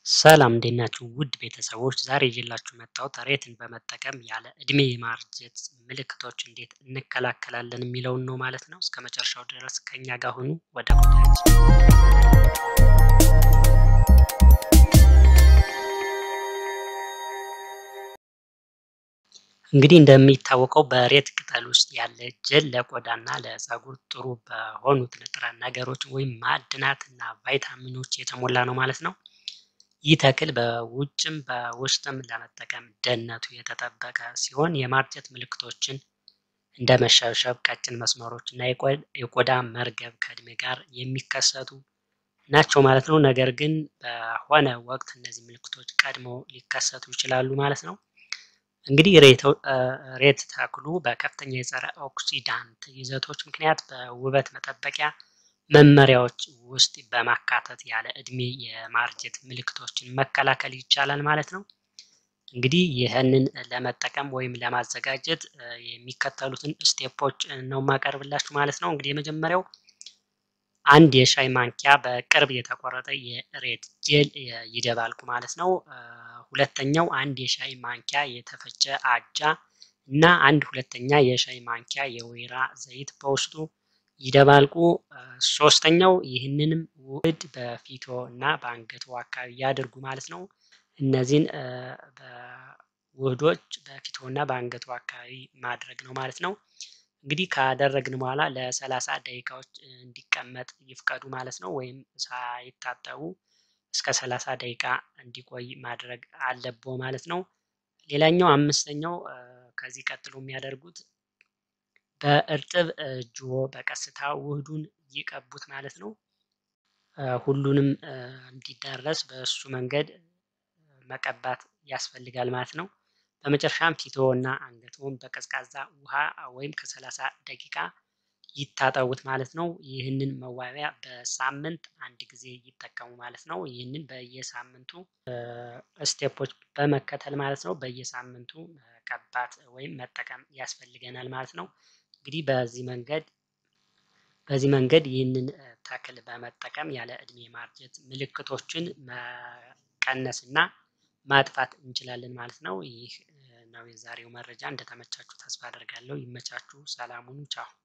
ሰላም እንዴት ናችሁ? ውድ ቤተሰቦች ዛሬ ይዤላችሁ መጣሁት ሬትን በመጠቀም ያለ እድሜ የማርጀት ምልክቶች እንዴት እንከላከላለን የሚለውን ነው ማለት ነው። እስከ መጨረሻው ድረስ ከኛ ጋር ሁኑ። ወደ ጉዳያችን እንግዲህ እንደሚታወቀው በሬት ቅጠል ውስጥ ያለ ጀል ለቆዳና ለፀጉር ጥሩ በሆኑት ንጥረ ነገሮች ወይም ማዕድናት እና ቫይታሚኖች የተሞላ ነው ማለት ነው። ይህ ተክል በውጭም በውስጥም ለመጠቀም ደህንነቱ የተጠበቀ ሲሆን የማርጀት ምልክቶችን እንደ መሸብሸብ፣ ቀጭን መስመሮች እና የቆዳ መርገብ ከእድሜ ጋር የሚከሰቱ ናቸው ማለት ነው። ነገር ግን በሆነ ወቅት እነዚህ ምልክቶች ቀድመው ሊከሰቱ ይችላሉ ማለት ነው። እንግዲህ ሬት ተክሉ በከፍተኛ የጸረ ኦክሲዳንት ይዘቶች ምክንያት በውበት መጠበቂያ መመሪያዎች ውስጥ በማካተት ያለ እድሜ የማርጀት ምልክቶችን መከላከል ይቻላል ማለት ነው። እንግዲህ ይህንን ለመጠቀም ወይም ለማዘጋጀት የሚከተሉትን ስቴፖች ነው የማቀርብላችሁ ማለት ነው። እንግዲህ የመጀመሪያው አንድ የሻይ ማንኪያ በቅርብ የተቆረጠ የሬት ጄል ይደባልቁ ማለት ነው። ሁለተኛው አንድ የሻይ ማንኪያ የተፈጨ አጃ እና አንድ ሁለተኛ የሻይ ማንኪያ የወይራ ዘይት በውስጡ ይደባልቁ። ሶስተኛው ይህንንም ውህድ በፊቶ እና በአንገቱ አካባቢ ያድርጉ ማለት ነው። እነዚህን ውህዶች በፊቶ እና በአንገቱ አካባቢ ማድረግ ነው ማለት ነው። እንግዲህ ካደረግን በኋላ ለሰላሳ ደቂቃዎች እንዲቀመጥ ይፍቀዱ ማለት ነው። ወይም ሳይታጠቡ እስከ ሰላሳ ደቂቃ እንዲቆይ ማድረግ አለቦ ማለት ነው። ሌላኛው አምስተኛው ከዚህ ቀጥሎ የሚያደርጉት በእርጥብ እጅዎ በቀስታ ውህዱን ይቀቡት ማለት ነው። ሁሉንም እንዲዳረስ በእሱ መንገድ መቀባት ያስፈልጋል ማለት ነው። በመጨረሻም ፊቶ እና አንገትዎን በቀዝቃዛ ውሃ ወይም ከሰላሳ ደቂቃ ይታጠቡት ማለት ነው። ይህንን መዋቢያ በሳምንት አንድ ጊዜ ይጠቀሙ ማለት ነው። ይህንን በየሳምንቱ ስቴፖች በመከተል ማለት ነው በየሳምንቱ መቀባት ወይም መጠቀም ያስፈልገናል ማለት ነው። እንግዲህ በዚህ መንገድ በዚህ መንገድ ይህንን ተክል በመጠቀም ያለ እድሜ ማርጀት ምልክቶችን መቀነስ እና ማጥፋት እንችላለን ማለት ነው። ይህ ነው የዛሬው መረጃ። እንደተመቻችሁ ተስፋ አደርጋለሁ። ይመቻችሁ። ሰላም ሁኑ። ቻው